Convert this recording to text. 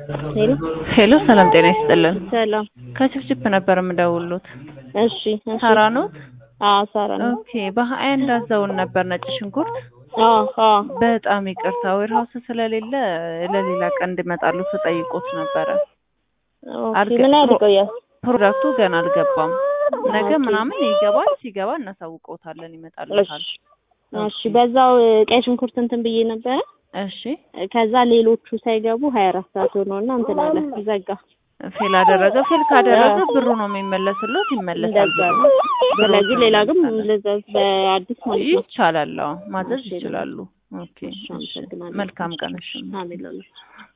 ሄሎ ሄሎ ሰላም ጤና ይስጥልን። ሰላም። ከችፕችፕ ነበር የምደውሉት። እሺ እሺ። ሳራ ኖት? አዎ ሳራ ነው። ኦኬ። በሀያ እንዳዘውን ነበር ነጭ ሽንኩርት። አዎ አዎ። በጣም ይቅርታ ዌርሃውስ ስለሌለ ለሌላ ቀን እንዲመጣሉ ተጠይቆት ነበረ። ኦኬ። አልገ- ምን ያህል ይቆያል? ፕሮዳክቱ ገና አልገባም። ነገ ኦኬ። ምናምን ይገባል። ሲገባ እናሳውቀውታለን፣ ይመጣልታል። እሺ እሺ። በዛው ቀይ ሽንኩርት እንትን ብዬ ነበረ። እሺ። ከዛ ሌሎቹ ሳይገቡ ሀያ አራት ሰዓት ሆነውና እንትን አለ ዘጋ። ፌል አደረገ። ፌል ካደረገ ብሩ ነው የሚመለስለት፣ ይመለሳል እንደዛ ብሩ። ነው። ስለዚህ ሌላ ግን ልዘዝ በአዲስ ማለት ነው። ይቻላል። አዎ ማዘዝ እሺ። ይችላሉ። ኦኬ። እሺ፣ እሺ። አመሰግናለሁ። መልካም ቀን። እሺ። አሜን ለሁላችሁ።